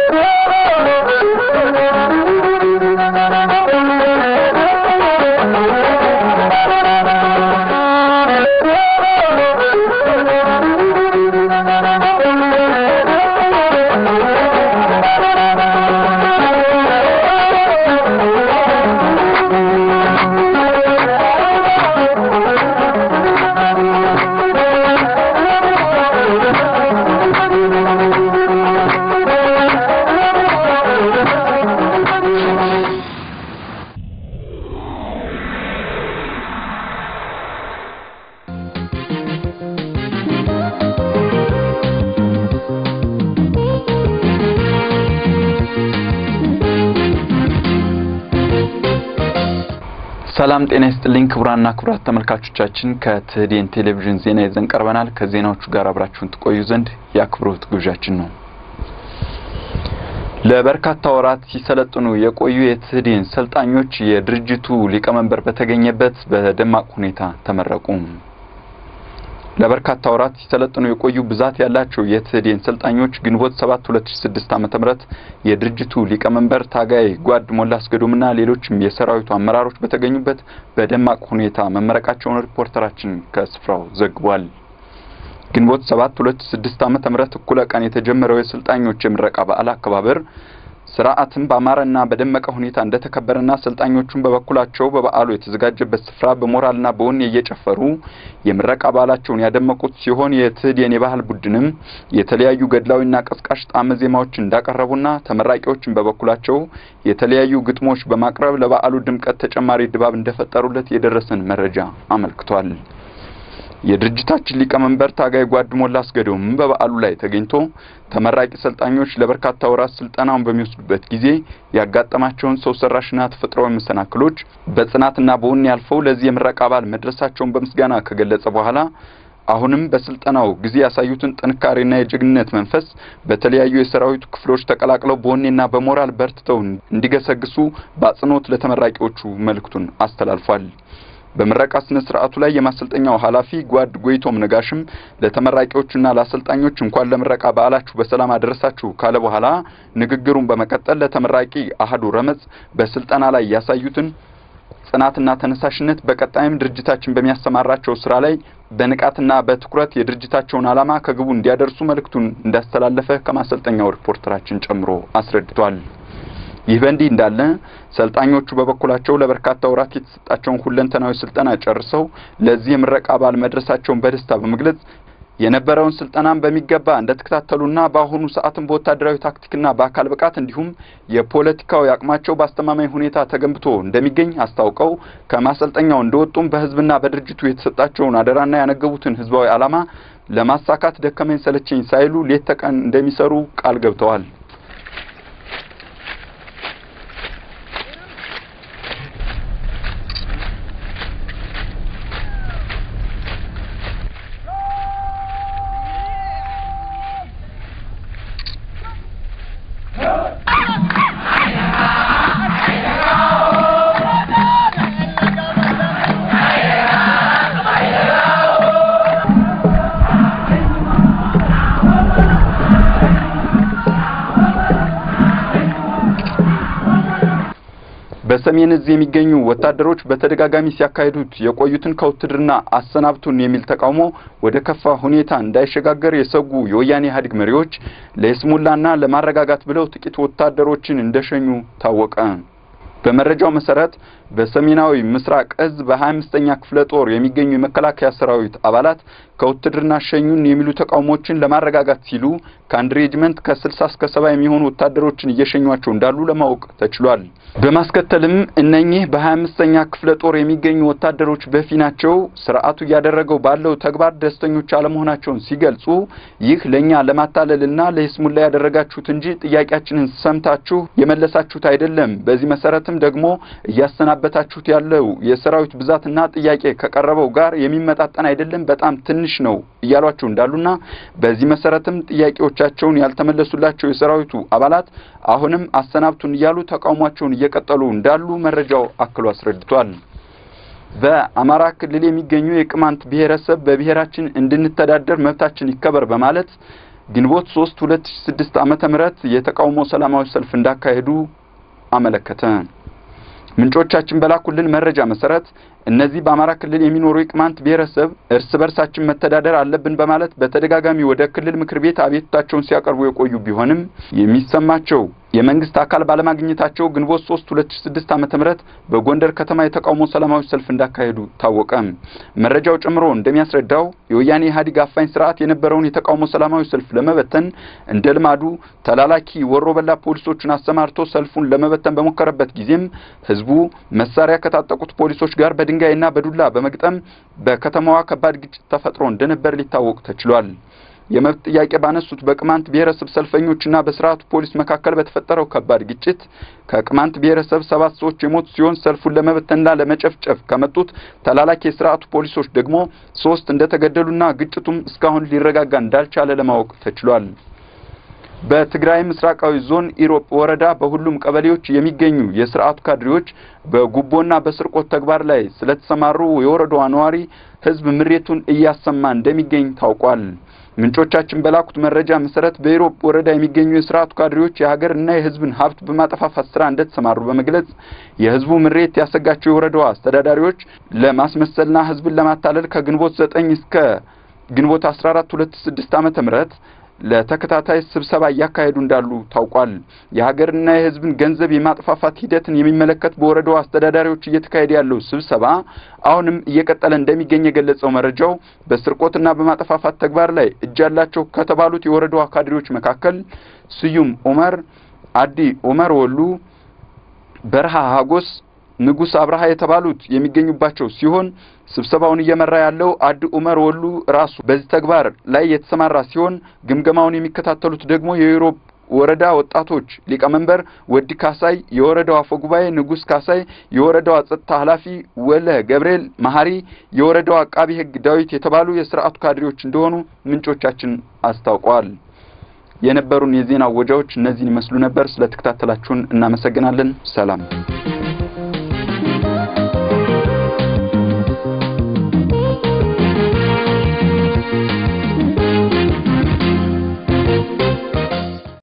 ሰላም ጤና ይስጥልኝ ክቡራና ክቡራት ተመልካቾቻችን ከትህዴን ቴሌቪዥን ዜና ይዘን ቀርበናል። ከዜናዎቹ ጋር አብራችሁን ትቆዩ ዘንድ የአክብሮት ግብዣችን ነው። ለበርካታ ወራት ሲሰለጥኑ የቆዩ የትህዴን ሰልጣኞች የድርጅቱ ሊቀመንበር በተገኘበት በደማቅ ሁኔታ ተመረቁ። ለበርካታ ወራት ሲሰለጥኑ የቆዩ ብዛት ያላቸው የትህዴን ሰልጣኞች ግንቦት 7 2006 ዓ.ም የድርጅቱ ሊቀመንበር ታጋይ ጓድ ሞላ አስገዶምና ሌሎችም የሰራዊቱ አመራሮች በተገኙበት በደማቅ ሁኔታ መመረቃቸውን ሪፖርተራችን ከስፍራው ዘግቧል። ግንቦት 7 2006 ዓ.ም እኩለ ቀን የተጀመረው የሰልጣኞች የምረቃ በዓል አከባበር ስርዓትም በአማረና በደመቀ ሁኔታ እንደተከበረና ሰልጣኞቹም በበኩላቸው በበዓሉ የተዘጋጀበት ስፍራ በሞራልና በወኔ እየጨፈሩ የምረቃ በዓላቸውን ያደመቁት ሲሆን የትህዴን የባህል ቡድንም የተለያዩ ገድላዊና ቀስቃሽ ጣዕመ ዜማዎችን እንዳቀረቡና ተመራቂዎችን በበኩላቸው የተለያዩ ግጥሞች በማቅረብ ለበዓሉ ድምቀት ተጨማሪ ድባብ እንደፈጠሩለት የደረሰን መረጃ አመልክቷል። የድርጅታችን ሊቀመንበር ታጋይ ጓድ ሞላ አስገዶም በበዓሉ ላይ ተገኝቶ ተመራቂ ሰልጣኞች ለበርካታ ወራት ስልጠናውን በሚወስዱበት ጊዜ ያጋጠማቸውን ሰው ሰራሽና ተፈጥሯዊ መሰናክሎች በጽናትና በወኔ ያልፈው ለዚህ የምረቃ በዓል መድረሳቸውን በምስጋና ከገለጸ በኋላ አሁንም በስልጠናው ጊዜ ያሳዩትን ጥንካሬና የጀግንነት መንፈስ በተለያዩ የሰራዊቱ ክፍሎች ተቀላቅለው በወኔና በሞራል በርትተው እንዲገሰግሱ በአጽንኦት ለተመራቂዎቹ መልእክቱን አስተላልፏል። በምረቃ ስነ ስርዓቱ ላይ የማሰልጠኛው ኃላፊ ጓድ ጎይቶም ነጋሽም ለተመራቂዎቹና ለአሰልጣኞች እንኳን ለምረቃ በዓላችሁ በሰላም አደረሳችሁ ካለ በኋላ ንግግሩን በመቀጠል ለተመራቂ አህዱ ረመጽ በስልጠና ላይ ያሳዩትን ጽናትና ተነሳሽነት በቀጣይም ድርጅታችን በሚያሰማራቸው ስራ ላይ በንቃትና በትኩረት የድርጅታቸውን ዓላማ ከግቡ እንዲያደርሱ መልእክቱን እንዳስተላለፈ ከማሰልጠኛው ሪፖርተራችን ጨምሮ አስረድቷል። ይህ በእንዲህ እንዳለ ሰልጣኞቹ በበኩላቸው ለበርካታ ወራት የተሰጣቸውን ሁለንተናዊ ስልጠና ጨርሰው ለዚህ የምረቃ በዓል መድረሳቸውን በደስታ በመግለጽ የነበረውን ስልጠናን በሚገባ እንደተከታተሉና በአሁኑ ሰዓትም በወታደራዊ ታክቲክና በአካል ብቃት እንዲሁም የፖለቲካዊ አቅማቸው በአስተማማኝ ሁኔታ ተገንብቶ እንደሚገኝ አስታውቀው ከማሰልጠኛው እንደወጡም በሕዝብና በድርጅቱ የተሰጣቸውን አደራና ያነገቡትን ሕዝባዊ ዓላማ ለማሳካት ደከመኝ ሰለቸኝ ሳይሉ ሌት ተቀን እንደሚሰሩ ቃል ገብተዋል። በሰሜን እዝ የሚገኙ ወታደሮች በተደጋጋሚ ሲያካሂዱት የቆዩትን ከውትድርና አሰናብቱን የሚል ተቃውሞ ወደ ከፋ ሁኔታ እንዳይሸጋገር የሰጉ የወያኔ ኢህአዴግ መሪዎች ለይስሙላና ለማረጋጋት ብለው ጥቂት ወታደሮችን እንደሸኙ ታወቀ። በመረጃው መሰረት በሰሜናዊ ምስራቅ እዝ በ25ኛ ክፍለ ጦር የሚገኙ የመከላከያ ሰራዊት አባላት ከውትድርና ሸኙን የሚሉ ተቃውሞችን ለማረጋጋት ሲሉ ከአንድ ሬጅመንት ከ60 እስከ 70 የሚሆኑ ወታደሮችን እየሸኟቸው እንዳሉ ለማወቅ ተችሏል። በማስከተልም እነኚህ በ25ኛ ክፍለ ጦር የሚገኙ ወታደሮች በፊናቸው ስርዓቱ እያደረገው ባለው ተግባር ደስተኞች አለመሆናቸውን ሲገልጹ ይህ ለእኛ ለማታለልና ለይስሙላ ያደረጋችሁት እንጂ ጥያቄያችንን ሰምታችሁ የመለሳችሁት አይደለም። በዚህ መሰረትም ደግሞ እያሰናበታችሁት ያለው የሰራዊት ብዛትና ጥያቄ ከቀረበው ጋር የሚመጣጠን አይደለም፣ በጣም ትንሽ ነው እያሏቸው እንዳሉና በዚህ መሰረትም ጥያቄዎቻቸውን ያልተመለሱላቸው የሰራዊቱ አባላት አሁንም አሰናብቱን እያሉ ተቃውሟቸውን እየቀጠሉ እንዳሉ መረጃው አክሎ አስረድቷል። በአማራ ክልል የሚገኙ የቅማንት ብሔረሰብ በብሔራችን እንድንተዳደር መብታችን ይከበር በማለት ግንቦት 3 2006 ዓመተ ምህረት የተቃውሞ ሰላማዊ ሰልፍ እንዳካሄዱ አመለከተ። ምንጮቻችን በላኩልን መረጃ መሰረት እነዚህ በአማራ ክልል የሚኖሩ የቅማንት ብሔረሰብ እርስ በርሳችን መተዳደር አለብን በማለት በተደጋጋሚ ወደ ክልል ምክር ቤት አቤቱታቸውን ሲያቀርቡ የቆዩ ቢሆንም የሚሰማቸው የመንግስት አካል ባለማግኘታቸው ግንቦት 3 2006 ዓመተ ምህረት በጎንደር ከተማ የተቃውሞ ሰላማዊ ሰልፍ እንዳካሄዱ ታወቀ። መረጃው ጨምሮ እንደሚያስረዳው የወያኔ ኢህአዴግ አፋኝ ስርዓት የነበረውን የተቃውሞ ሰላማዊ ሰልፍ ለመበተን እንደ ልማዱ ተላላኪ ወሮበላ ፖሊሶችን አሰማርቶ ሰልፉን ለመበተን በሞከረበት ጊዜም ህዝቡ መሳሪያ ከታጠቁት ፖሊሶች ጋር በድንጋይና በዱላ በመግጠም በከተማዋ ከባድ ግጭት ተፈጥሮ እንደነበር ሊታወቅ ተችሏል። የመብት ጥያቄ ባነሱት በቅማንት ብሔረሰብ ሰልፈኞችና በስርዓቱ ፖሊስ መካከል በተፈጠረው ከባድ ግጭት ከቅማንት ብሔረሰብ ሰባት ሰዎች የሞቱ ሲሆን ሰልፉን ለመበተንና ለመጨፍጨፍ ከመጡት ተላላኪ የስርዓቱ ፖሊሶች ደግሞ ሶስት እንደተገደሉና ግጭቱም እስካሁን ሊረጋጋ እንዳልቻለ ለማወቅ ተችሏል። በትግራይ ምስራቃዊ ዞን ኢሮብ ወረዳ በሁሉም ቀበሌዎች የሚገኙ የስርዓቱ ካድሬዎች በጉቦና በስርቆት ተግባር ላይ ስለተሰማሩ የወረዳዋ ነዋሪ ህዝብ ምሬቱን እያሰማ እንደሚገኝ ታውቋል። ምንጮቻችን በላኩት መረጃ መሰረት በኢሮብ ወረዳ የሚገኙ የስርዓቱ ካድሬዎች የሀገርና የህዝብን ሀብት በማጠፋፋት ስራ እንደተሰማሩ በመግለጽ የህዝቡ ምሬት ያሰጋቸው የወረዳዋ አስተዳዳሪዎች ለማስመሰልና ህዝብን ለማታለል ከግንቦት ዘጠኝ እስከ ግንቦት አስራ አራት ሁለት ስድስት ዓመተ ምህረት ለተከታታይ ስብሰባ እያካሄዱ እንዳሉ ታውቋል። የሀገርና የህዝብን ገንዘብ የማጥፋፋት ሂደትን የሚመለከት በወረዳው አስተዳዳሪዎች እየተካሄደ ያለው ስብሰባ አሁንም እየቀጠለ እንደሚገኝ የገለጸው መረጃው በስርቆትና በማጠፋፋት ተግባር ላይ እጅ ያላቸው ከተባሉት የወረዳዋ ካድሬዎች መካከል ስዩም ኡመር፣ አዲ ኡመር ወሉ፣ በረሃ ሀጎስ ንጉስ አብርሃ የተባሉት የሚገኙባቸው ሲሆን ስብሰባውን እየመራ ያለው አድ ኡመር ወሉ ራሱ በዚህ ተግባር ላይ የተሰማራ ሲሆን ግምገማውን የሚከታተሉት ደግሞ የኢሮብ ወረዳ ወጣቶች ሊቀመንበር ወዲ ካሳይ፣ የወረዳው አፈ ጉባኤ ንጉስ ካሳይ፣ የወረዳው ጸጥታ ኃላፊ ወለ ገብርኤል መሀሪ፣ የወረዳው አቃቢ ህግ ዳዊት የተባሉ የስርዓቱ ካድሬዎች እንደሆኑ ምንጮቻችን አስታውቀዋል። የነበሩን የዜና ወጃዎች እነዚህን ይመስሉ ነበር። ስለተከታተላችሁን እናመሰግናለን። ሰላም